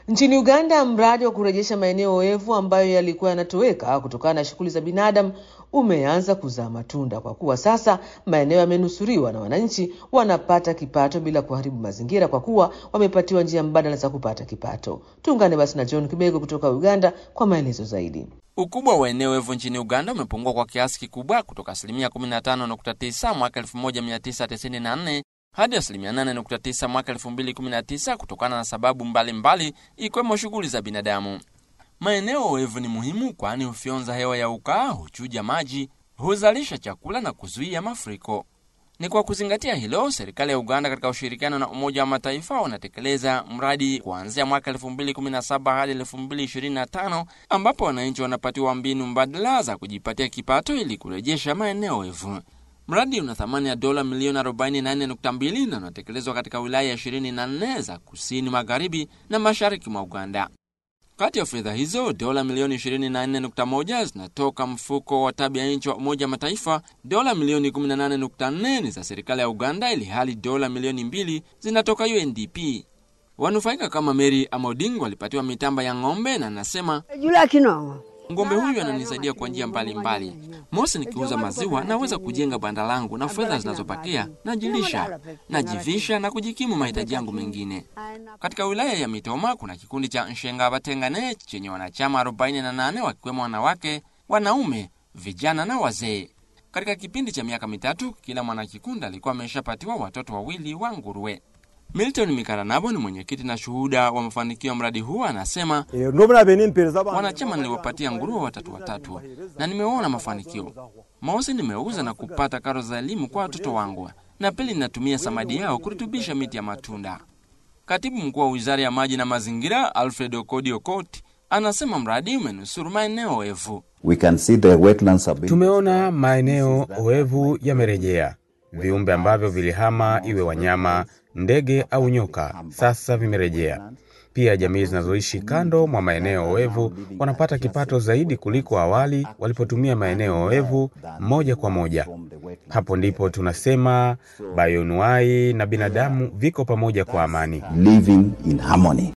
Nchini Uganda, mradi wa kurejesha maeneo oevu ambayo yalikuwa yanatoweka kutokana na shughuli za binadamu umeanza kuzaa matunda kwa kuwa sasa maeneo yamenusuriwa na wananchi wanapata kipato bila kuharibu mazingira kwa kuwa wamepatiwa njia mbadala za kupata kipato. Tuungane basi na John Kibego kutoka Uganda kwa maelezo zaidi. Ukubwa wa eneo evu nchini Uganda umepungua kwa kiasi kikubwa kutoka asilimia 15.9 mwaka 1994 hadi asilimia 8.9 mwaka 2019 kutokana na sababu mbalimbali ikiwemo shughuli za binadamu. Maeneo oevu ni muhimu kwani hufyonza hewa ya ukaa, huchuja maji, huzalisha chakula na kuzuia mafuriko. Ni kwa kuzingatia hilo, serikali ya Uganda katika ushirikiano na Umoja wa Mataifa wanatekeleza mradi kuanzia mwaka 2017 hadi 2025 ambapo wananchi wanapatiwa mbinu mbadala za kujipatia kipato ili kurejesha maeneo oevu. Mradi una thamani ya dola milioni 44.2 na unatekelezwa katika wilaya 24 za kusini magharibi na mashariki mwa Uganda. Kati ya fedha hizo dola milioni 24.1 zinatoka mfuko wa tabia nchi wa Umoja wa Mataifa, dola milioni 18.4 ni za serikali ya Uganda, ili hali dola milioni mbili zinatoka UNDP. Wanufaika kama Mary Amoding walipatiwa mitamba ya ng'ombe na anasema ng'ombe huyu ananisaidia kwa njia mbalimbali. Mosi, nikiuza maziwa naweza kujenga banda langu na fedha zinazobakia najilisha, najivisha na kujikimu mahitaji yangu mengine. Katika wilaya ya Mitoma kuna kikundi cha Nshenga Batengane chenye wanachama 48 wakiwemo wanawake, wanaume, vijana na wazee. Katika kipindi cha miaka mitatu, kila mwanakikundi alikuwa ameshapatiwa watoto wawili wa nguruwe. Milton Mikaranabo ni mwenyekiti na shuhuda wa mafanikio ya mradi huu, anasema wanachama niliwapatia nguruwe watatu watatu na nimeona mafanikio. Mosi, nimeuza na kupata karo za elimu kwa watoto wangu, na pili, ninatumia samadi yao kurutubisha miti ya matunda. Katibu mkuu wa wizara ya maji na mazingira Alfred Okodi Okot anasema mradi umenusuru maeneo oevu. Tumeona maeneo oevu yamerejea. Viumbe ambavyo vilihama, iwe wanyama, ndege au nyoka, sasa vimerejea. Pia jamii zinazoishi kando mwa maeneo oevu wanapata kipato zaidi kuliko awali walipotumia maeneo oevu moja kwa moja. Hapo ndipo tunasema bayonuai na binadamu viko pamoja kwa amani. living in harmony.